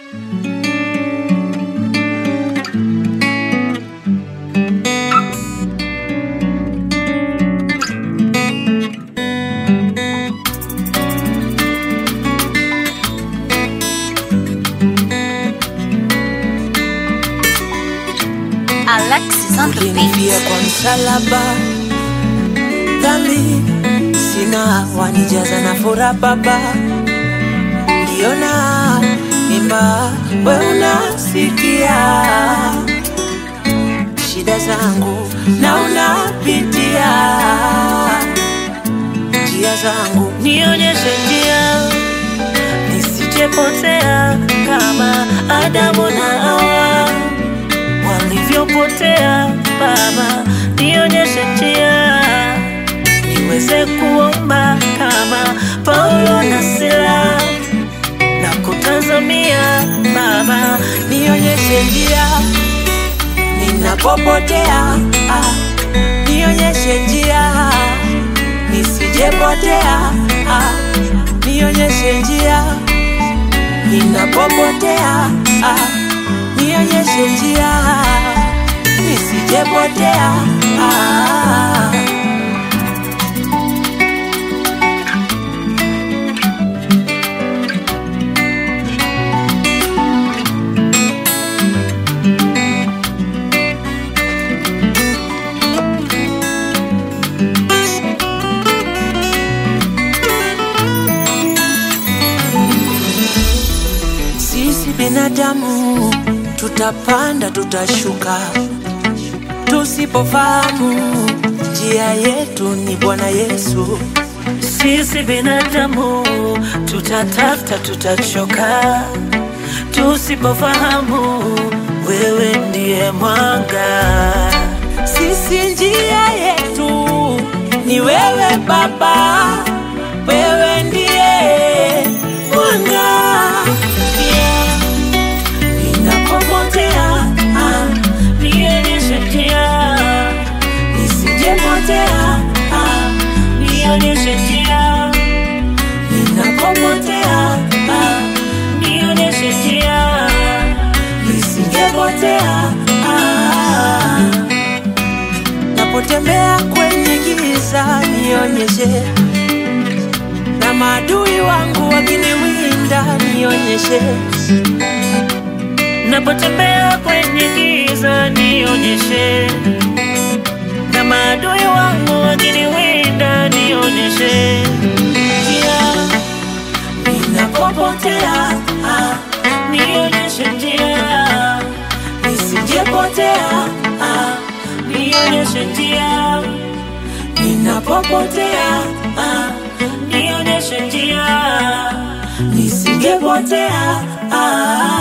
Alexis on the Ulinifia beat. kwa msalaba, dhambi sina, wanijaza na furaha Baba, ndiona imba, we unasikia shida zangu na unapitia njia zangu, nionyeshe njia nisijepotea kama Adamu na Hawa walivyopotea. Baba, nionyeshe njia niweze kuomba kama Paulo na Sila na kutazamia Baba, nionyeshe njia ninapopotea, ah, nionyeshe njia nisijepotea, ah, nionyeshe njia ninapopotea, ah, nionyeshe njia nisijepotea, ah. Sisi binadamu tutapanda, tutashuka, tusipofahamu njia yetu ni Bwana Yesu. Sisi binadamu tutatafuta, tutachoka, tusipofahamu wewe ndiye mwanga. Sisi njia yetu ni wewe Baba, wewe ndiye mwanga. Yeah. Ninapopotea ah, Nionyeshe njia, nisijepotea ah, nionyeshe njia, ninapopotea ah, nionyeshe njia, nisingepotea ah. Napotembea kwenye giza nionyeshe, na maadui wangu wakiniwinda nionyeshe, napotembea kwenye giza nionyeshe, na maadui wangu wakiniwinda nionyeshe njia, ninapopotea ah, nionyeshe njia, nisijepotea ah, nionyeshe njia, ninapopotea ah, nionyeshe njia, nisingepotea ah.